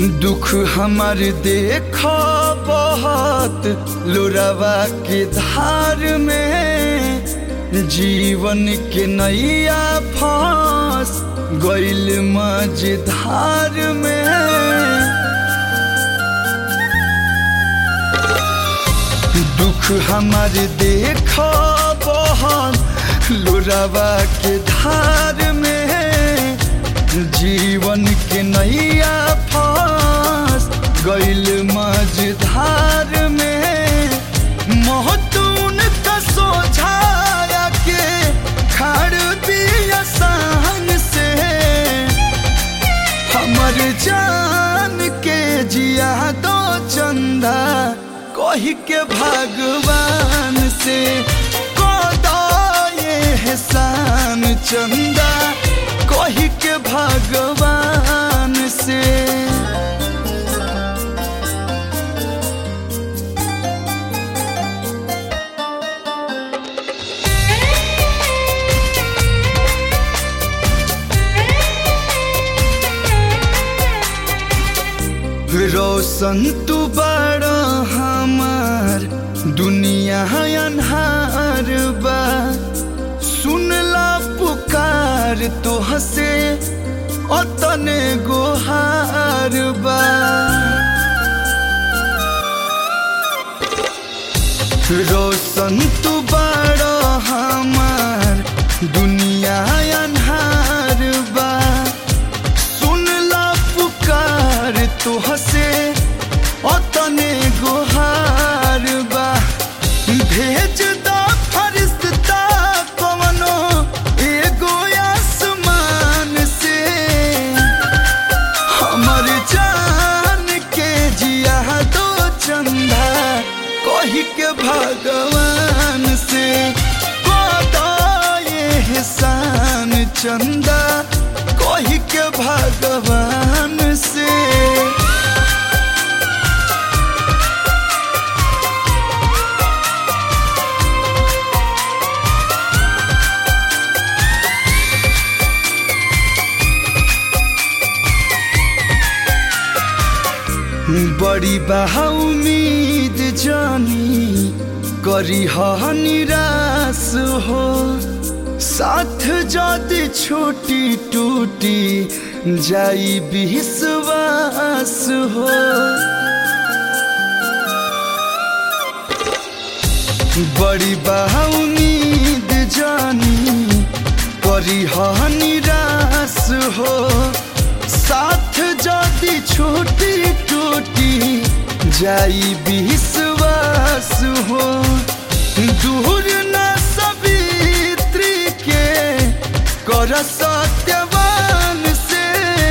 दुख हमार देख बहुत लोरावा के धार में जीवन के नैया फंस गइल मझधार में दुख हमार देख बहुत लोरावा के धार में जीवन के नैया फंस गइल मझधार में महतून का सोझाया के खड़ दिया सान से हमर जान के जिया दो चंदा कही के भगवान से कदा ये एहसान चंदा कही के भगवान से रोशन तू बड़ा हमार दुनिया अनहार बा सुनला पुकार तो हसे अतने गोहार बा रोशन तू बड़ा हमार दुनिया अनहार बा सुनला पुकार तो हसे अतने गोहार बा भेज दा फरिश्ता कवनो एगो आसमान से हमर जान के जिया दो चंदा कही के भगवान से कदा ये एहसान चंदा कही के भगवान से बड़ी बहा उम्मीद जानी करी हा निराश हो साथ जदि छोटी टूटी जाई विश्वास हो बड़ी बहा उम्मीद जानी करी हा निराश हो साथ जदि छोटी टूटी जाई विश्वास हो दूर न सवित्री के कर सत्यवान से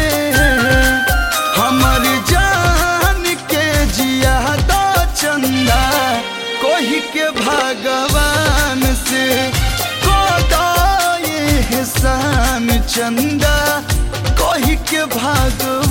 हमर जान के जिया दो चंदा कोही के भगवान से कोदा ये एहसान चंदा कही के भागो